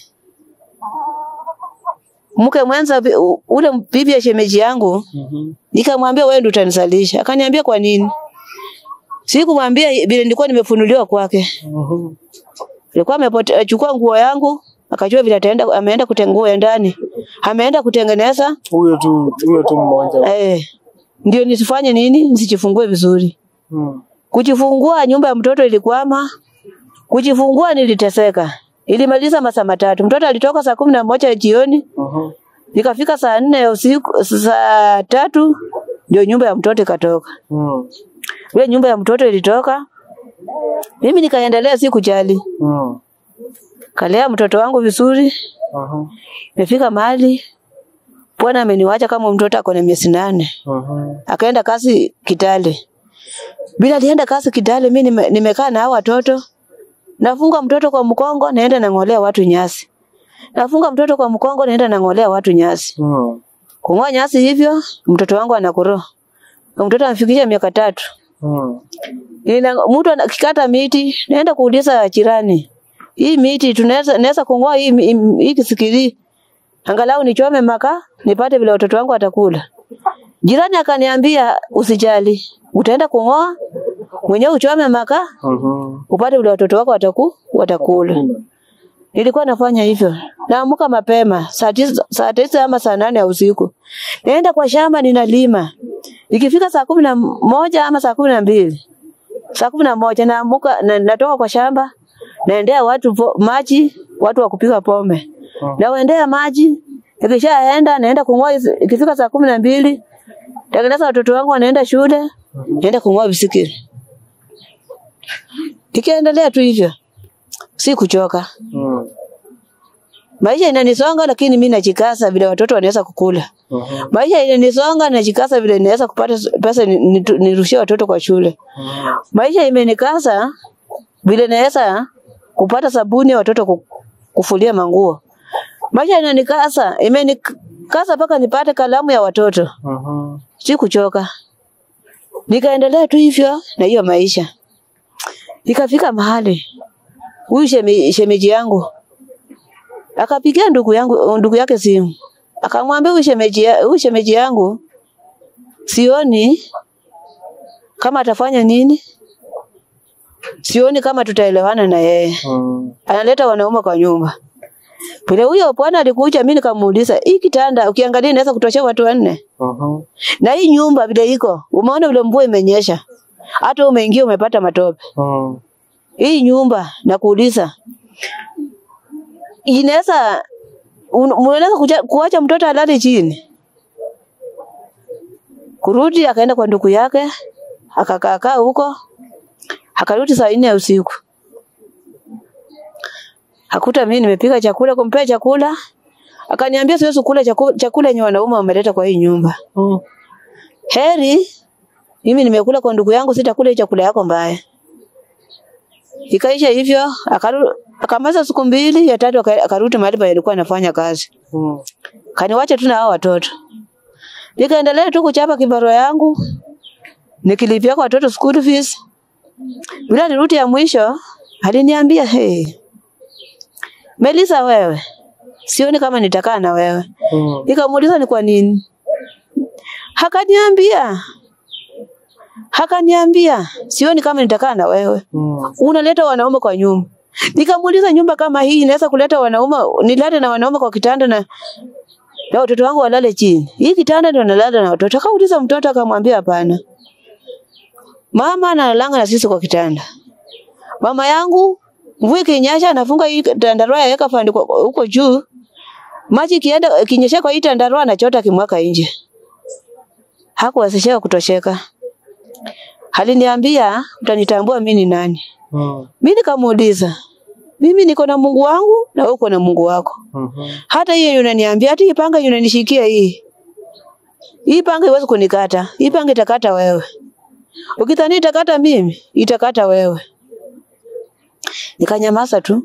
Mke mwenza bi- u- ule bibi ya shemeji yangu Mhm. nikamwambia wewe ndio utanisalisha. Akaniambia kwa nini? Sikumwambia vile nilikuwa nimefunuliwa kwake. Mhm. Alikuwa amechukua nguo yangu, akajua vile ataenda ameenda kutengeneza ya ndani. Ameenda kutengeneza Huyo tu huyo tu mmoja. eh ndio nisifanye nini? Nisijifungue vizuri. Mm. Kujifungua nyumba ya mtoto ilikwama. Kujifungua niliteseka. Ilimaliza masaa matatu. Mtoto alitoka saa kumi na moja jioni, Mhm. nikafika saa nne ya usiku, saa tatu ndio nyumba ya mtoto ikatoka. Mm. Ile nyumba ya mtoto ilitoka, mimi nikaendelea si kujali, Mm. kalea mtoto wangu vizuri. Mhm. Imefika mahali bwana ameniwacha kama mtoto ako na miezi nane, Mhm. akaenda kazi Kitale. Bila alienda kazi Kitale, mimi nime, nimekaa na hao watoto, nafunga mtoto kwa mkongo, naenda nang'olea watu nyasi, nafunga mtoto kwa mkongo, naenda nang'olea watu nyasi. Mm. Kung'oa nyasi hivyo, mtoto wangu anakuro. Mtoto amefikisha miaka tatu. Mm. Ina mtu akikata miti, naenda kuuliza jirani. Hii miti tunaweza naweza kung'oa hii hii hii kisikili. Angalau nichome maka nipate vile watoto wangu watakula. Jirani akaniambia usijali. Utaenda kung'oa mwenyewe uchome maka Mhm. upate vile watoto wako wataku watakula. Nilikuwa nafanya hivyo. Naamka mapema saa tisa, saa tisa ama saa nane ya usiku. Naenda kwa shamba ninalima. Ikifika saa kumi na moja ama saa kumi na mbili saa kumi na moja naamuka na, natoka kwa shamba naendea watu po, maji watu wa kupiga pombe Mhm. nawaendea maji ikishaenda naenda kung'oa hizi- ikifika saa kumi na mbili tengeneza watoto wangu wanaenda shule naenda kung'oa visikiri ikiendelea tu hivyo si kuchoka Mm. maisha inanisonga lakini mi najikasa vile watoto wanaweza kukula Mhm. maisha inanisonga najikasa vile naweza kupata pesa ni- nitu- nirushie watoto kwa shule Mhm. maisha imenikasa vile naweza kupata sabuni ya watoto ku- kufulia manguo. Maisha inanikasa, imenikasa mpaka nipate kalamu ya watoto. Mhm. Si kuchoka. Nikaendelea tu hivyo na hiyo maisha. Ikafika mahali huyu sheme, shemeji yangu akapigia ndugu yangu ndugu yake simu. Akamwambia huyu shemeji ya- huyu shemeji yangu sioni kama atafanya nini? Sioni kama tutaelewana na yeye. Mm. Analeta wanaume kwa nyumba. Vile huyo bwana alikuja, mimi nikamuuliza, hii kitanda ukiangalia inaweza kutosha watu wanne? Mhm. Na hii nyumba vile iko, umeona vile mvua imenyesha, hata umeingia umepata matope. Mm. Hii nyumba nakuuliza, inaweza un- unaweza kuja- kuacha mtoto alale chini? Kurudi akaenda kwa ndugu yake, akakaa kaa huko, akarudi saa nne ya usiku. Hakuta mimi nimepika chakula, kumpea chakula, akaniambia siwezi kula chakula, chakula yenye wanaume wameleta kwa hii nyumba. Mm. Heri mimi nimekula kwa ndugu yangu, sitakula hii chakula yako mbaya. Ikaisha hivyo, akaru, Akamaliza siku mbili, ya tatu aka- akarudi mahali pa alikuwa anafanya kazi. Mm. Kaniwacha tu na hao watoto. Nikaendelea tu kuchapa kibarua yangu. Nikilipia kwa watoto school fees. Bila nirudi ya mwisho, aliniambia, "Hey, Melissa wewe, sioni kama nitakaa na wewe." Mm. Nikamuuliza ni kwa nini? Hakaniambia. Hakaniambia, sioni kama nitakaa na wewe. Mm. Unaleta wanaume kwa nyumba. Nikamuuliza nyumba kama hii inaweza kuleta wanaume, nilale na wanaume kwa kitanda na na watoto wangu walale chini. Hii kitanda ndio nalala na watoto. Akauliza mtoto akamwambia hapana. Mama analalanga na sisi kwa kitanda. Mama yangu mvua ikinyesha anafunga hii tandarua yaweka fandi kwa- huko juu. Maji kienda kinyesha kwa hii tandarua anachota kimwaka nje. Hakuwezesheka kutosheka. Aliniambia utanitambua mimi ni nani. Mm. Mimi nikamuuliza, mimi niko na Mungu wangu na wewe uko na Mungu wako. Mhm. Hata hiyo unaniambia, hata hii panga unanishikia hii. Hii panga iwezi kunikata. Hii panga itakata wewe. Ukidhani itakata mimi, itakata wewe. Nikanyamaza tu.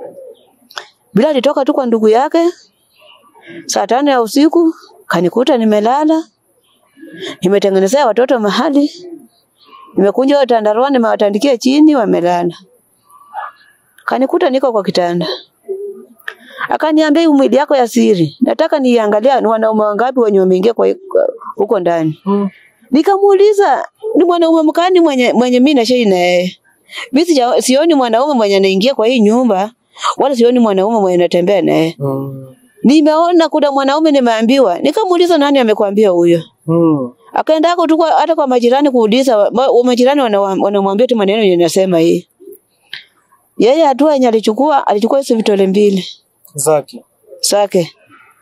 Bila alitoka tu kwa ndugu yake. Saa tano ya usiku kanikuta nimelala. Nimetengenezea watoto mahali. Nimekunja tandarua nimewatandikia chini wamelala. Kanikuta niko kwa kitanda. Akaniambia hii mwili yako ya siri. Nataka niangalia ni wanaume wangapi wenye wameingia kwa kwa- huko ndani. Mm. Nikamuuliza ni mwanaume mkani mwenye mwenye mimi na shei na yeye. Mimi sija- sioni mwanaume mwenye anaingia kwa hii nyumba wala sioni mwanaume mwenye anatembea naye. Mm. Nimeona kuna mwanaume nimeambiwa. Nikamuuliza nani amekwambia huyo? Mm. Akaenda hako tu kwa- hata kwa majirani kuuliza, ma- wa majirani wana- wanamwambia tu maneno yenye nasema hii. Yeye hatua yenye alichukua, alichukua hizo vitole mbili Zaki. zake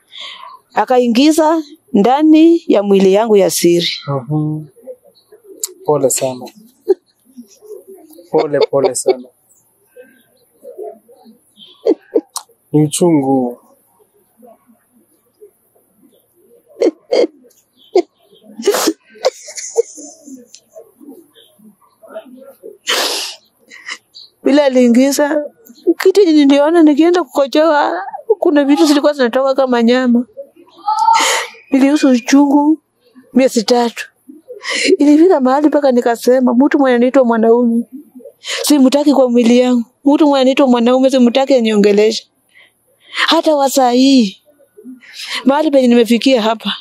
akaingiza ndani ya mwili yangu ya siri. Mhm. Pole sana. Pole pole sana. Ni uchungu. Bila aliingiza kitu yenye niliona nikienda kukojoa, kuna vitu zilikuwa zinatoka kama nyama. Nilihisi uchungu miezi tatu. Ilifika mahali mpaka nikasema, mtu mwenye anaitwa mwanaume simtaki kwa mwili yangu, mtu mwenye anaitwa mwanaume simtaki aniongeleshe. Hata wa saa hii mahali penye nimefikia hapa,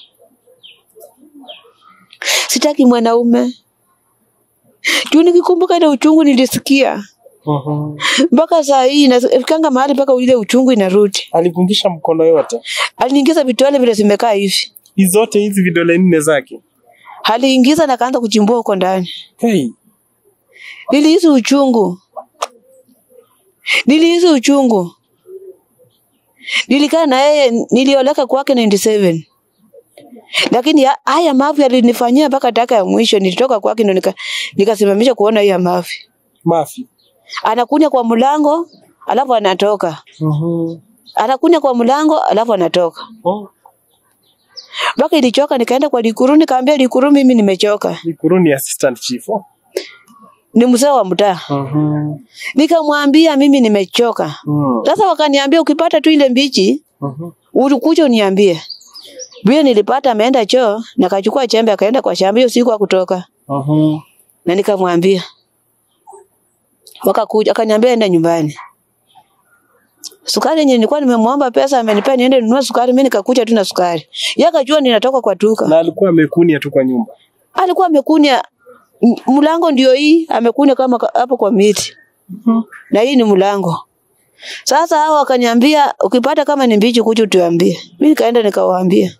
sitaki mwanaume juu nikikumbuka ile uchungu nilisikia Mhm. mpaka saa hii nafikanga mahali mpaka ile uchungu inarudi. Alikungisha mkono yote. Aliniingiza vitole vile zimekaa hivi, Hizi zote hizi vidole nne zake. aliingiza na kaanza kuchimbua huko ndani. Hey. Nilihisi uchungu, nilihisi uchungu. Nilikaa na yeye, nilioleka kwake 97 lakini ya- haya mavi alinifanyia mpaka taka ya mwisho. Nilitoka kwake ndo nika, nikasimamisha kuona haya mavi. Mafi. Anakunya kwa mlango alafu anatoka, Mhm. anakunya kwa mlango alafu anatoka. Oh. mpaka ilichoka, nikaenda kwa Likuru, nikaambia Likuru, mimi nimechoka, Likuru ni assistant chief. Oh. ni mzee wa mtaa. Mhm. Nikamwambia mimi nimechoka. Mm. Sasa wakaniambia ukipata tu ile mbichi Mhm. ulikuja uniambie. Vile nilipata ameenda choo na kachukua chembe akaenda kwa shamba hiyo siku akutoka. Mhm. Na nikamwambia. Wakakuja akaniambia enda nyumbani. Sukari yenye nilikuwa nimemwomba pesa amenipea niende ninunue sukari, mimi nikakuja tu na sukari. Yeye akajua ninatoka kwa duka. Na alikuwa amekunia tu kwa nyumba. Alikuwa amekunya m- mlango ndio hii, amekunya kama ka- hapo kwa miti. Na hii ni mlango. Sasa hao wakaniambia ukipata kama ni mbichi kuja utuambie. Mimi nikaenda nikawaambia.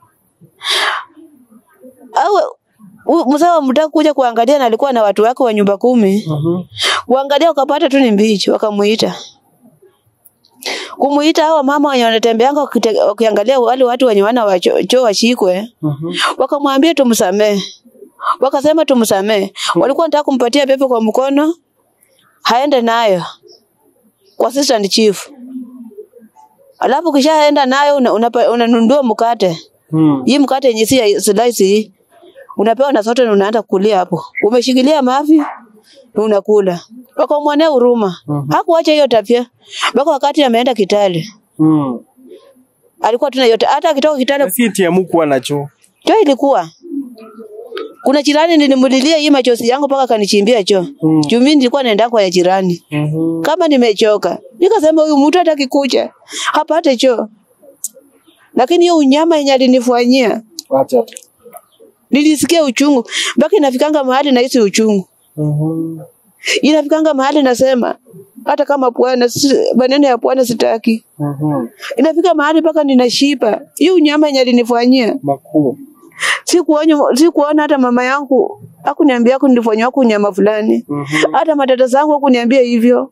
Au u- mzee wa mtaa kuja kuangalia na alikuwa na watu wake wa nyumba kumi. Mhm. Kuangalia wakapata tu ni mbichi, wakamuita. Kumuita hao mama wenye wanatembeanga wakite- wakiangalia wale watu wenye wana wa choo choo washikwe, Mhm. wakamwambia tumsamee. Wakasema tumsamee. Walikuwa wanataka kumpatia pepe kwa mkono, haende nayo kwa assistant chief. Alafu kishaenda nayo unanunua una, unanunua mkate. Mm. Hii mkate yenye si ya slice hii. Unapewa na sote na unaanza kulia hapo. Umeshikilia mavi na unakula. wakamwonea huruma. Mhm. Hakuacha hiyo tabia mpaka wakati ameenda Kitale, Mm. alikuwa tuna yote, hata akitoka Kitale Na si eti hamukuwa na choo. choo ilikuwa kuna jirani nilimulilia hii machozi yangu mpaka kanichimbia choo Mm. juu mimi nilikuwa naenda kwa ya jirani Mhm. kama nimechoka nikasema huyu mtu hataki kuja hapate choo lakini hiyo unyama yenye alinifanyia Acha tu. nilisikia uchungu mpaka inafikanga mahali nahisi uchungu Mhm. inafikanga mahali nasema hata kama bwana si- maneno ya bwana sitaki Mhm. inafika mahali mpaka ninashiba hiyo unyama yenye alinifanyia Makuu. sikuona sikuona hata mama yangu hakuniambia yako nilifanywa kunyama fulani Mhm. hata matata zangu hakuniambia hivyo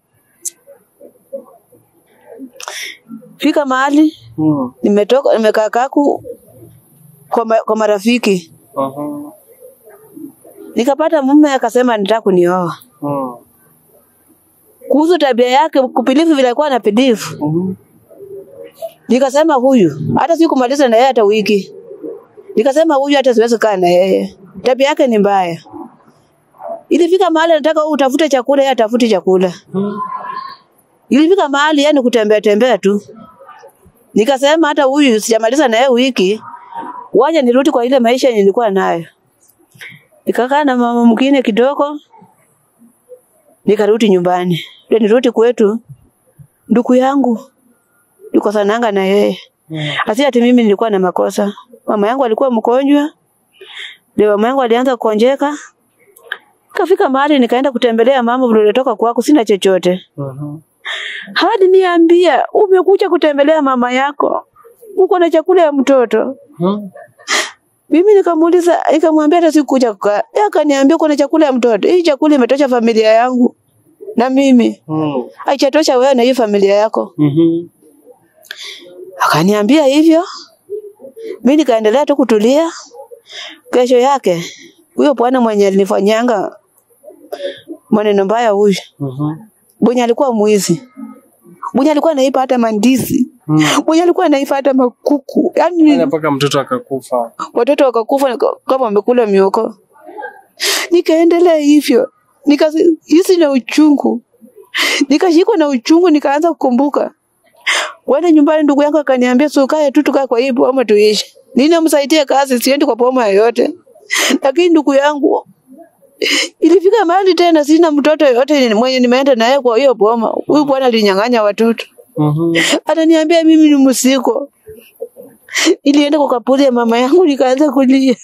fika mahali Mm. nimetoka nimekaa kaku kwa, ma, kwa marafiki Mhm. nikapata mume akasema nitaka kunioa Mm. kuhusu tabia yake kupilifu vile alikuwa anapilifu Mhm. nikasema huyu hata sikumaliza na yeye hata wiki nikasema huyu hata siwezi kaa na yeye tabia yake ni mbaya ilifika mahali nataka wewe utafute chakula yeye atafute chakula Mhm. ilifika mahali yani kutembea tembea tu nikasema hata huyu sijamaliza na yeye wiki waje nirudi kwa ile maisha yenye nilikuwa nayo nikakaa na mama mwingine kidogo nikarudi nyumbani ndio nirudi kwetu ndugu yangu nikosananga na yeye Mm. Asi ati mimi nilikuwa na makosa. Mama yangu alikuwa mgonjwa. Ndio mama yangu alianza kukonjeka. Kafika mahali nikaenda kutembelea mama vile nilitoka kwako sina chochote. Mhm. Hadi niambia umekuja kutembelea mama yako. Uko na chakula ya mtoto. Mhm. Mimi nikamuuliza nikamwambia hata sikuja kukaa. Yeye akaniambia uko na chakula ya mtoto. Hii chakula imetosha familia yangu. Na mimi Mm. haichatosha wewe na hii familia yako. Mhm. Akaniambia hivyo. Mimi nikaendelea tu kutulia. Kesho yake huyo bwana mwenye alinifanyanga maneno mbaya huyu, Mhm. mwenye alikuwa mwizi, mwenye alikuwa anaiba hata mandizi, Mm. mwenye alikuwa anaiba hata makuku, Fanya yani mpaka mtoto akakufa. watoto wakakufa nika- kama wamekula mioko. Nikaendelea hivyo, nikahisi na uchungu, nikashikwa na uchungu, nikaanza kukumbuka kwenda nyumbani. Ndugu yangu akaniambia, si ukae tu tukae kwa hii boma tuishi, ninamsaidia kazi, siendi kwa boma yoyote. Lakini ndugu yangu ilifika mahali tena sina mtoto yoyote mwenye nimeenda naye kwa hiyo boma. Huyu bwana alinyang'anya watoto, Mhm. ananiambia mimi ni msiko. Ilienda kwa kaburi ya mama yangu, nikaanza kulia.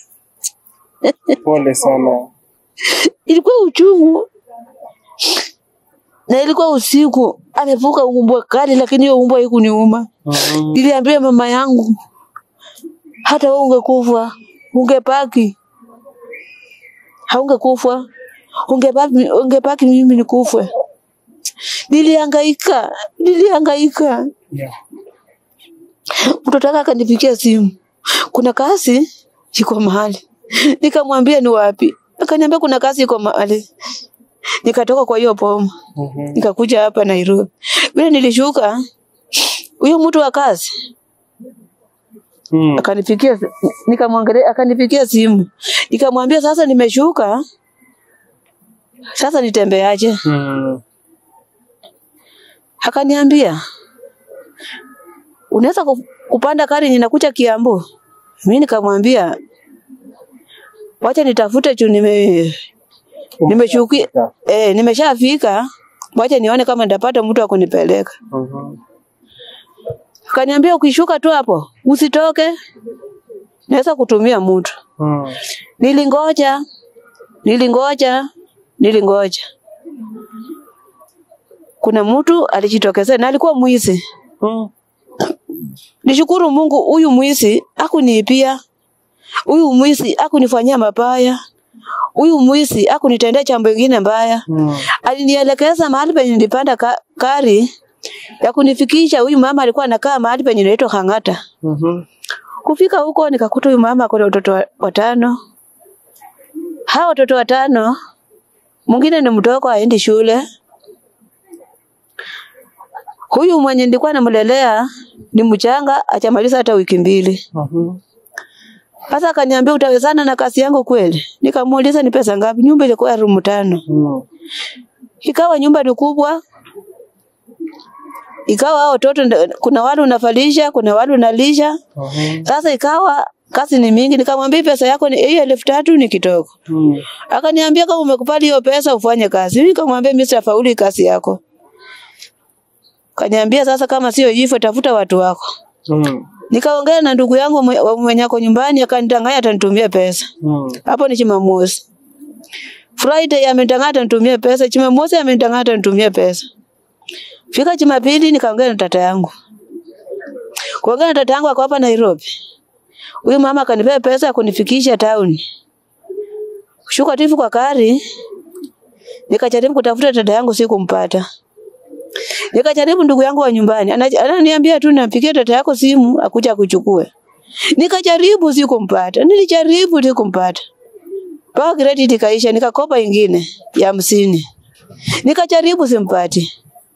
Pole sana. ilikuwa uchungu na ilikuwa usiku, amevuka umbwa kali, lakini hiyo umbwa haikuniuma. Mhm. Niliambia mama yangu, hata wewe ungekufa ungepaki, haungekufa ungepaki, ungepaki mimi nikufe. Nilihangaika, nilihangaika. Yeah. Mtoto wake akanipigia simu, kuna kazi iko mahali. Nikamwambia ni wapi? Akaniambia kuna kazi iko mahali. Nikatoka kwa hiyo boma Mhm. nikakuja hapa Nairobi. Vile nilishuka, huyo mtu wa kazi Mm. akanipigia, nikamwangalia, akanipigia simu, nikamwambia sasa nimeshuka, sasa nitembeaje? Mm. Akaniambia unaweza ku- kupanda gari ninakuja Kiambu. Mimi nikamwambia wacha nitafute juu nime nimeshukia eh, nimeshafika, wacha nione kama nitapata mtu wa kunipeleka. Mhm. Akaniambia ukishuka tu hapo usitoke, naweza kutumia mtu. Mm. Nilingoja, nilingoja, nilingoja. Kuna mtu alijitokeza na alikuwa mwizi. Mm. Nishukuru Mungu, huyu mwizi hakuniibia, huyu mwizi hakunifanyia mabaya, huyu mwizi hakunitendea jambo lingine mbaya. Mm. Alinielekeza mahali penye nilipanda ka, kari ya kunifikisha. Huyu mama alikuwa anakaa mahali penye inaitwa Hang'ata. Mhm. Kufika huko nikakuta huyu mama ako na watoto wa- watano. Hao watoto watano, mwingine ni mdogo aendi shule. Huyu mwenye nilikuwa namlelea ni mchanga, achamaliza hata wiki mbili. Mhm. Sasa akaniambia utawezana na kazi yangu kweli? Nikamuuliza ni pesa ngapi? Nyumba ilikuwa ya room tano. Mm. ikawa nyumba ni kubwa, ikawa hao watoto ndo- kuna wale unafalisha, kuna wale unalisha. Mhm. Sasa ikawa kazi ni mingi, nikamwambia pesa yako ni hiyo elfu tatu ni kidogo. Mm. Akaniambia kama umekubali hiyo pesa ufanye kazi. Mimi nikamwambia mimi sitafaulu hii kazi yako. Kaniambia sasa kama sio hivyo tafuta watu wako. Mm. Nikaongea na ndugu yangu mwe- wa- mwenye ako nyumbani akanidanganya atanitumia pesa. Mm. Hapo ni Jumamosi. Friday amenidanganya atanitumia pesa, Jumamosi amenidanganya atanitumia pesa. Fika Jumapili nikaongea na tata yangu. Kuongea na tata yangu ako hapa Nairobi. Huyu mama akanipea pesa ya kunifikisha town. Kushuka tifu kwa kari. Nikajaribu kutafuta dada yangu sikumpata. Nikajaribu ndugu yangu wa nyumbani. Ana- Ananiambia tu nampigie dada yako simu akuja kuchukue. Nikajaribu sikumpata. Nilijaribu sikumpata. Mpaka credit ikaisha nikakopa ingine ya hamsini. Nikajaribu simpati.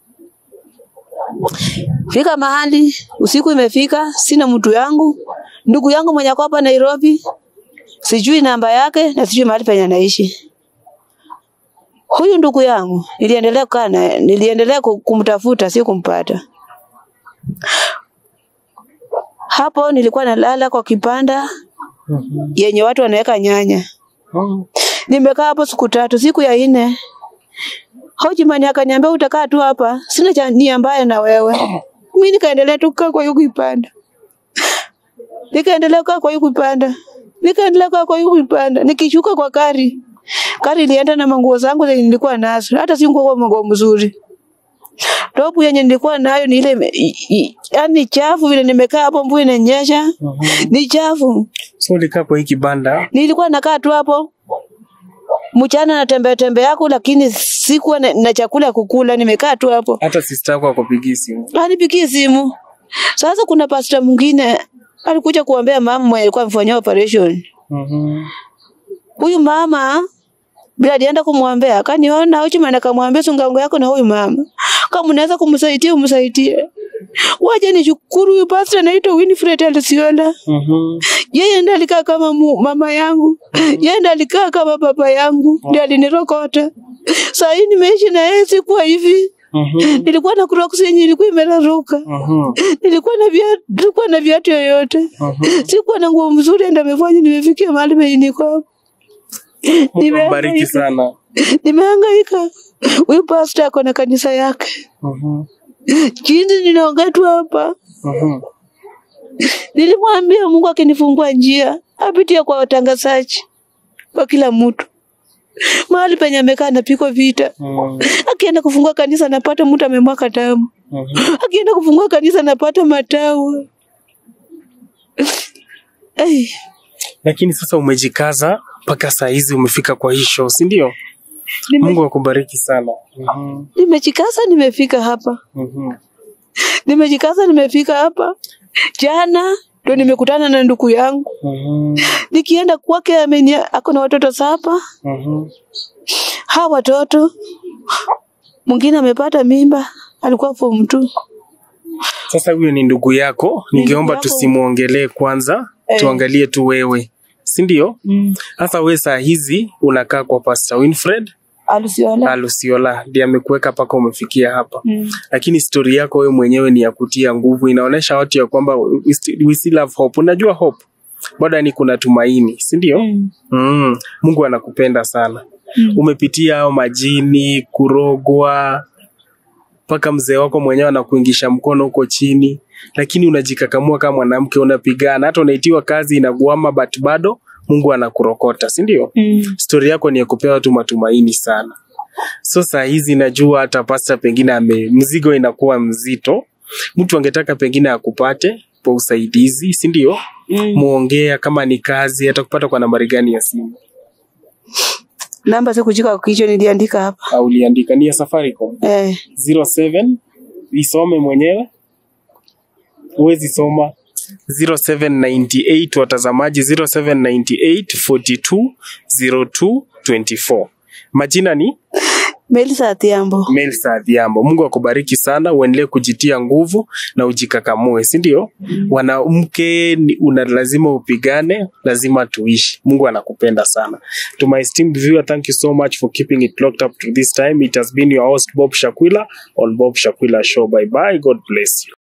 Fika mahali usiku imefika, sina mtu yangu. Ndugu yangu mwenye ako hapa Nairobi, sijui namba yake na sijui mahali penye anaishi. Huyu ndugu yangu niliendelea kukaa naye, niliendelea ku- kumtafuta, si kumpata. Hapo nilikuwa nalala kwa kipanda Mhm. yenye watu wanaweka nyanya. Mm. Nimekaa hapo siku tatu, siku ya nne Hojimani akaniambia utakaa tu hapa, sina cha nia mbaya na wewe. Mimi nikaendelea tu kukaa kwa hiyo kipanda, nikaendelea kukaa kwa hiyo kipanda, nikaendelea kukaa kwa hiyo kipanda. Nikishuka kwa kari, kari ilienda na manguo zangu zenye nilikuwa nazo, hata si nguo manguo mzuri. Topu yenye nilikuwa nayo ni ile ime- i- i- yaani chafu vile nimekaa hapo, mvua inanyesha, Mhm. ni chafu. So ulikaa kwa hii kibanda Nilikuwa nakaa tu hapo mchana natembea tembea yako, lakini sikuwa na, na chakula ya kukula. Nimekaa tu hapo, hata sister yako akupigia simu. anipigie simu. Sasa kuna pasta mwingine alikuja kuombea mama mwenye alikuwa amfanyia operation. Mhm. Huyu mama bila alienda kumwombea, akaniona Ochimani akamwambia sungango yako na huyu mama, kama unaweza kumsaidia umsaidie. Waje nishukuru huyu pasta anaitwa Winifred Alisiola. Mhm. Yeye ndiye alikaa kama mu, mama yangu, yeye ndiye alikaa kama baba yangu, ndiye alinirokota. Saa hii nimeishi na yeye, sikuwa hivi. Mhm. Nilikuwa na Crocs yenye ilikuwa imeraruka, Mhm. nilikuwa na viatu, nilikuwa na viatu yoyote, Mhm. sikuwa na nguo mzuri, ndio amefanya nimefikia mahali penye niko hapo. Mungu ambariki Nimehangaika, sana. nimehangaika. Huyu pastor ako na kanisa yake, Mhm. jinsi ninaongea tu hapa Mhm. Nilimwambia Mungu akinifungua njia apitie kwa watangazaji, kwa kila mtu mahali penye amekaa anapigwa vita. Mhm. Akienda kufungua kanisa anapata mtu amemwaka damu, Mhm. akienda kufungua kanisa anapata matawa. Ai, Lakini sasa umejikaza mpaka saa hizi umefika kwa hii show, si ndio? nime- Mungu akubariki sana. Mhm. nimejikaza nimefika hapa, Mhm. nimejikaza nimefika hapa. Jana ndo nimekutana na ndugu yangu, Mhm. nikienda kwake amenia ako na watoto saba. Mhm. hawa watoto mwingine amepata mimba, alikuwa form two. Sasa huyo ni ndugu yako, Ni ningeomba ndugu yako. tusimuongelee kwanza, Eh. tuangalie tu wewe, si ndio? Mm. Sasa we saa hizi unakaa kwa Pastor Winfred Alusiola. Alusiola, ndiye amekuweka mpaka umefikia hapa. Mm. lakini stori yako wewe mwenyewe ni ya kutia nguvu, inaonyesha watu ya kwamba we sti- we still have hope. Unajua hope bado, ni kuna tumaini, si ndio? Mm. Mm. Mungu anakupenda sana. Mm. Umepitia hao majini, kurogwa, mpaka mzee wako mwenyewe anakuingisha mkono huko chini, lakini unajikakamua kama mwanamke, unapigana, hata unaitiwa kazi inaguama, but bado Mungu anakurokota, si ndio? Mm. stori yako ni ya kupea watu matumaini sana. So saa hizi najua hata pasta pengine ame mzigo inakuwa mzito, mtu angetaka pengine akupate kwa usaidizi, si ndio? Mm. Muongea kama ni kazi, atakupata kwa nambari gani ya simu? Namba sikujika kwa kichwa, niliandika hapa Au uliandika ni ya Safaricom eh. 07 isome mwenyewe, huwezi soma 0798 watazamaji 0798 42 02 24. Majina ni Melisa Adhiambo. Melsa Adhiambo. Mungu akubariki sana, uendelee kujitia nguvu na ujikakamue, si ndio? Mwanamke ni- una lazima upigane, lazima tuishi. Mungu anakupenda sana. To my esteemed viewer, thank you so much for keeping it locked up to this time. It has been your host Bob Shakwila on Bob Shakwila Show. Bye bye. God bless you.